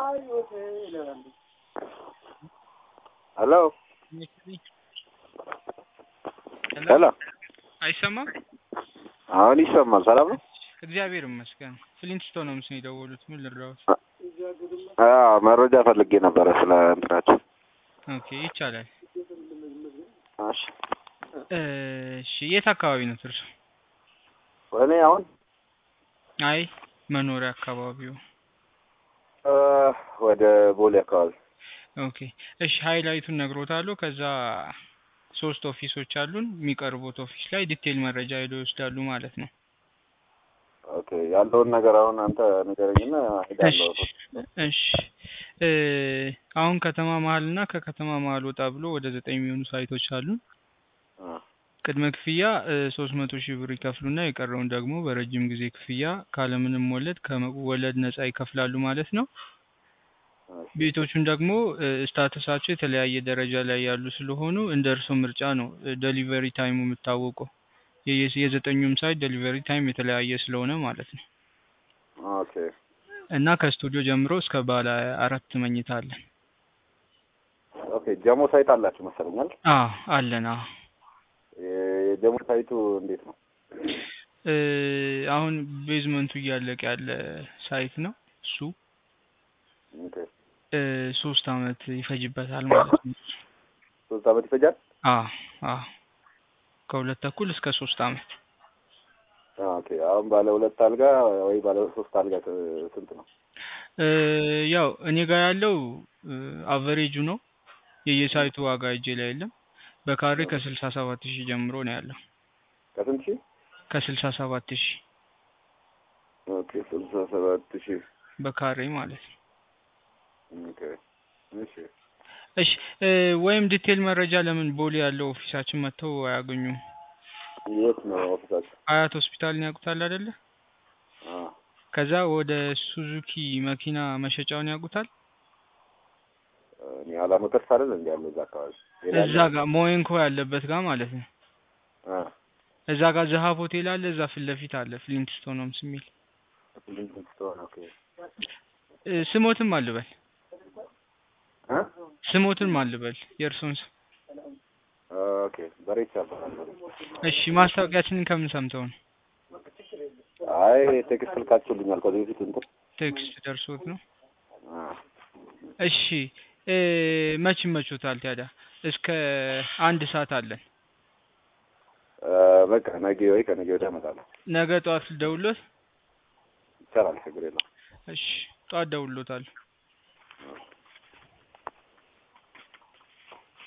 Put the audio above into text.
ሄሎ ሄሎ አይሰማም? አሁን ይሰማል። ሰላም ነው? እግዚአብሔር ይመስገን። ፍሊንትስቶን ነው ምስል የደወሉት። ምን ልርዳዎት? አዎ መረጃ ፈልጌ ነበረ ስለ እንትናቸው። ኦኬ ይቻላል። እሺ እሺ የት አካባቢ ነው እርሶ? እኔ አሁን አይ መኖሪያ አካባቢው። እ ወደ ቦሌ አካባቢ ኦኬ እሺ ሃይላይቱን ነግሮታለሁ። ከዛ ሶስት ኦፊሶች አሉን። የሚቀርቡት ኦፊስ ላይ ዲቴይል መረጃ ሄደው ይወስዳሉ ማለት ነው። ኦኬ ያለውን ነገር አሁን አንተ ንገረኝና ሄዳለሁ። እሺ እ አሁን ከተማ መሀል እና ከከተማ መሀል ወጣ ብሎ ወደ ዘጠኝ የሚሆኑ ሳይቶች አሉን። እ ቅድመ ክፍያ ሶስት መቶ ሺህ ብር ይከፍሉና የቀረውን ደግሞ በረጅም ጊዜ ክፍያ ካለምንም ወለድ ከወለድ ነጻ ይከፍላሉ ማለት ነው። ቤቶቹን ደግሞ ስታተሳቸው የተለያየ ደረጃ ላይ ያሉ ስለሆኑ እንደ እርሶ ምርጫ ነው ዴሊቨሪ ታይሙ የሚታወቀው። የየ- የዘጠኙም ሳይት ዴሊቨሪ ታይም የተለያየ ስለሆነ ማለት ነው። ኦኬ እና ከስቱዲዮ ጀምሮ እስከ ባለ አራት መኝታ አለን። ኦኬ ጀሞ ሳይት አላችሁ መሰለኛል። አዎ አለን። አዎ የጀሞ ሳይቱ እንዴት ነው? እ አሁን ቤዝመንቱ እያለቀ ያለ ሳይት ነው እሱ ኦኬ እ ሶስት አመት ይፈጅበታል ማለት ነው። ሶስት አመት ይፈጃል? አዎ አዎ ከሁለት ተኩል እስከ ሶስት አመት ኦኬ አሁን ባለ ሁለት አልጋ ወይ ባለ ሶስት አልጋ ት- ስንት ነው? እ ያው እኔ ጋር ያለው አቨሬጁ ነው። የየሳይቱ ዋጋ እጄ ላይ የለም። በካሬ ከስልሳ ሰባት ሺህ ጀምሮ ነው ያለው። ከስንት ሺህ? ከስልሳ ሰባት ሺህ ኦኬ ስልሳ ሰባት ሺህ በካሬ ማለት ነው። ኦኬ እሺ እሺ እ ወይም ዲቴል መረጃ ለምን ቦሌ ያለው ኦፊሳችን መጥተው አያገኙም? የት ነው ኦፊሳችሁ? አያት ሆስፒታልን ያውቁታል አይደለ? አ ከዛ ወደ ሱዙኪ መኪና መሸጫውን ያውቁታል? እኔ አላመከርስ አይደል እንዴ ያለው እዛ አካባቢ ሌላ እዛ ጋር ሞይንኮ ያለበት ጋር ማለት ነው። አ እዛ ጋር ዘሀብ ሆቴል አለ። እዛ ፊት ለፊት አለ ፍሊንትስቶንስ የሚል ሊንክ ስትሆን ኦኬ እ ስሞትም አልበል አ ስሞትም አልበል የእርሶን ስም። ኦኬ በሬቻ እባላለሁ። እሺ ማስታወቂያችንን ከምን ሰምተው ነው? አይ ቴክስት ልካችሁልኛል ከዚህ በፊት እንትን ቴክስት ደርሶት ነው? አ እሺ እ መች ይመቾታል ታዲያ? እስከ አንድ ሰዓት አለን። አ በቃ ነገ ወይ ከነገ ወዲያ እመጣለሁ። ነገ ጠዋት ልደውልዎት? ይቻላል ችግር የለውም። እሺ ጠዋት ደውልዎታለሁ።